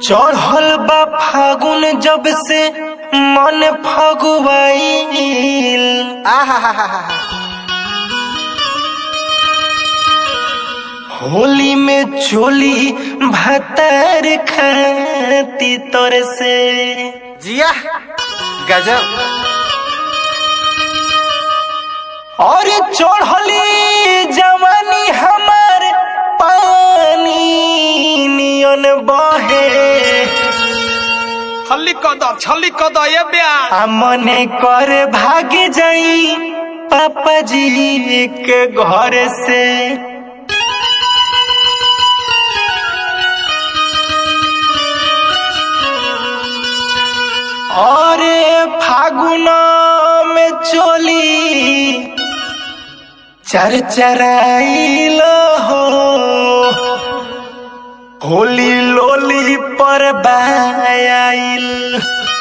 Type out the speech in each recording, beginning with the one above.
चढ़ल बा फागुन जब से मन फगुआईल होली में चोली भतर खाती तोर से जिया गजब और चढ़ली जवानी हमार पानी नियन बहे छल्ली कद छल्ली कद ये ब्या आ मने कर भाग जाई पापा जी के घर से और फागुन में चोली चरचराइल हो होली लोली पर बायाइल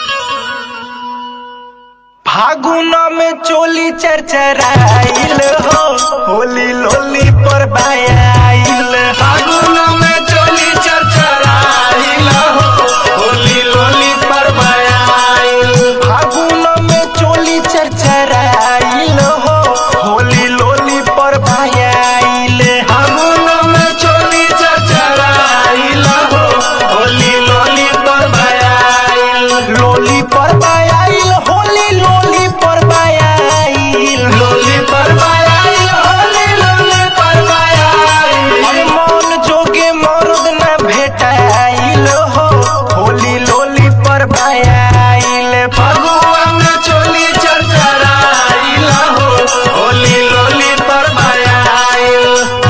फागुन में चोली चरचराइल हो होली लोली पर बायाइल फागुन में चोली चरचराइल हो होली लोली पर बयाइल फागुन में चोली चरचराइल हो होली लोली पर बायाइल फागुन में चोली चरचराइल हो होली लोली पर बयाइल लोली पर बायाइल होली लोली पर बायाइल लोली पर बयाइल होली लोली पर बयाइल अरे मन जोगे मर्द न भेटाइल हो होली लोली पर बायाइल फगुआ में चोली चरचराइल हो होली लोली पर बयाइल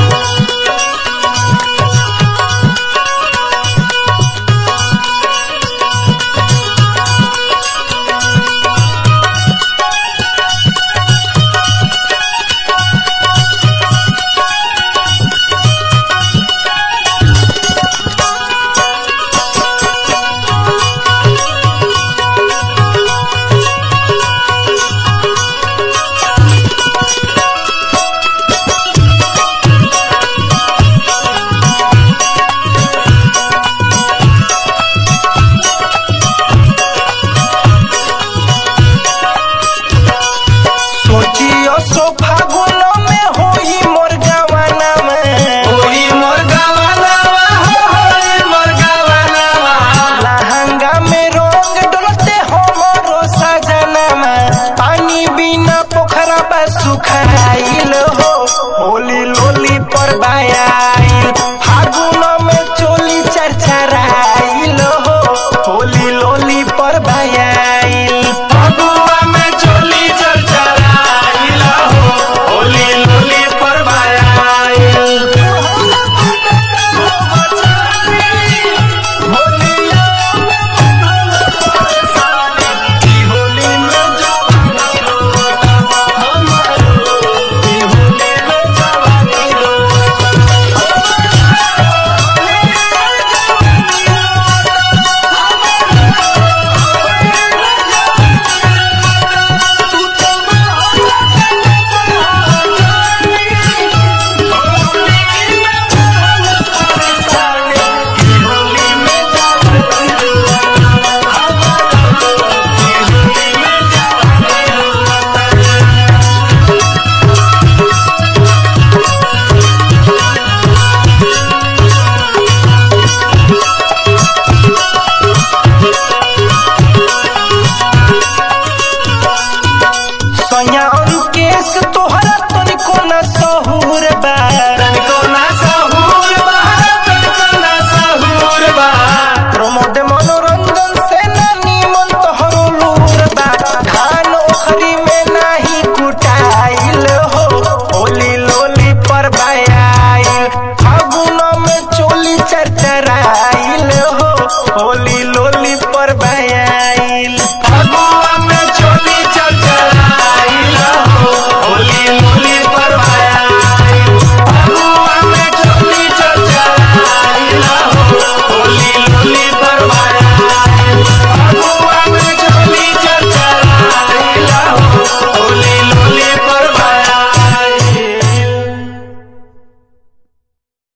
सोचियो सो फागुन में होई मोर गवाना में होई मोर गवानावा हो होई मोर गवानावा लहंगा में रंग डोलते हो मोरो सजना में पानी बिना पोखरा पर सुखाइल हो होली लोली पर बाया